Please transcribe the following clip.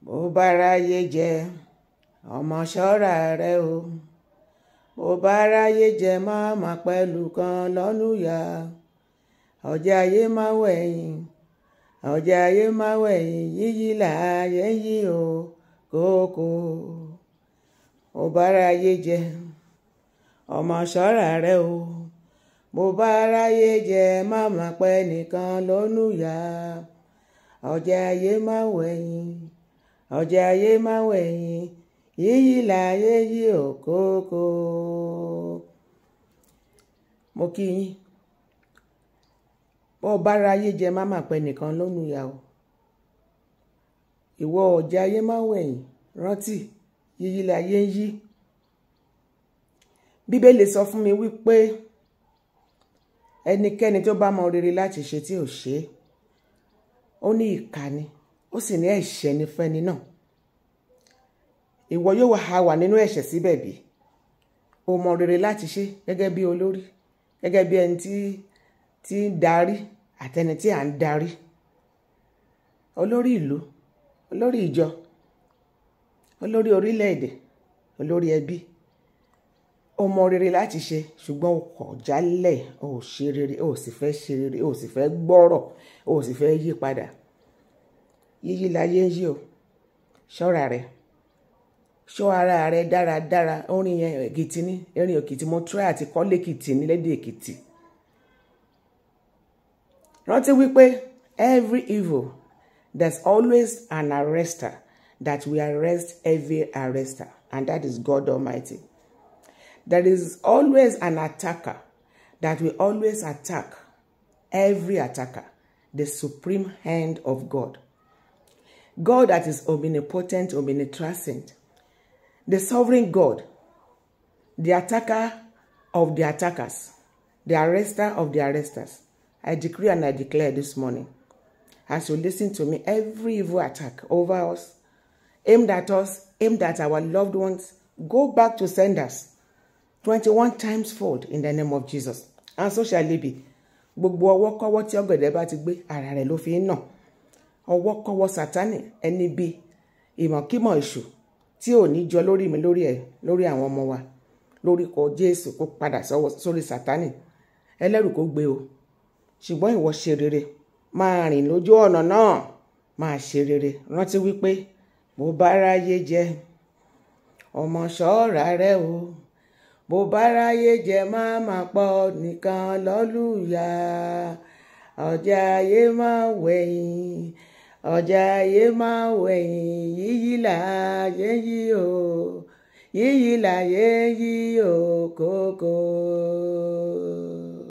bó bá ráyé jẹ ọmọ ṣọ́ra rẹ o bó bá ráyé jẹ má má pẹ̀lú kan lọ́nùyà ọjà ayé má wẹ̀yìn ọjà ayé má wẹ̀yìn yíyí láàyè yí o kókó bó bá ráyé jẹ ọmọ ṣọ́ra rẹ o bó bá ráyé jẹ má má pẹ́ nìkan lọ́nùyà ọjà ayé má wẹ̀yìn ọjà ayé má wẹ̀yìn yíyí láyé yí òkókó. mo kí yín bó o bá ráyé jẹ má má pẹ́ nìkan lọ́nùyà o ìwọ ọjà ayé má wẹ̀yìn rántí yíyí láyé yí bíbélì sọ fún mi wípé ẹnikẹ́ni tó bá mọ rere láti ṣe tí ò ṣe é ó ní ìkà ni ó sì ní ẹ̀ṣẹ̀ ní fẹ́ni náà ìwọ yóò wá wà nínú ẹ̀ṣẹ̀ síbẹ̀ bí o mọ rere láti ṣe gẹ́gẹ́ bí olórí gẹ́gẹ́ bí ẹni tí tí ń darí àtẹni tí à ń darí olórí ìlú olórí ìjọ olórí orílẹ̀-èdè olórí ẹbí o mọ rere láti ṣe ṣùgbọ́n o kọ̀ jálẹ̀ o ò ṣe rere o ò sì fẹ́ ṣe rere o ò sì fẹ́ gbọ́rọ̀ o ò sì fẹ́ yí padà yíyí láyé ń yí o ṣọ́ra rẹ ṣọ́ ara rẹ dáradára orin yẹn èkìtì ní erin èkìtì mo try àti kọ́lé èkìtì ní lédè èkìtì rántí wípé every evil there's always an arrester that will arrest every arrester and that is God Almighty. There is always an attacker that will always attack every attacker, the supreme hand of God. God that is omnipotent, omnipresent, the sovereign God, the attacker of the attackers, the arrester of the arresters. I decree and I declare this morning, as you listen to me, every evil attack over us, aimed at us, aimed at our loved ones, go back to senders. 21 times fold in the name of Jesus. And so shall it be. Gbogbo ọwọ́ kọ́wọ́ tí ọ̀gẹ̀dẹ̀ bá ti gbé ara rẹ̀ ló fi ń nà. Ọwọ́ kọ́wọ́ Sátánì ẹni bí ìmọ̀kímọ̀ èṣù tí ò ní jọ lórí mi lórí ẹ̀ lórí àwọn ọmọ wa lórúkọ Jésù kó padà sórí Sátánì ẹlẹ́rù kó gbé o. Ṣùgbọ́n ìwọ ṣe rere máa rìn lójú ọ̀nà náà máa ṣe rere rántí wípé bó bá ráyé jẹ ọmọ ṣọ́ra rẹ o bó bá ráyé jẹ má má pọ̀ nìkan lọ́lùyà ọjà ayé má wẹ̀yìn ọjà ayé má wẹ̀yìn yíyí láyé yí o yíyí láyé yí o kókó.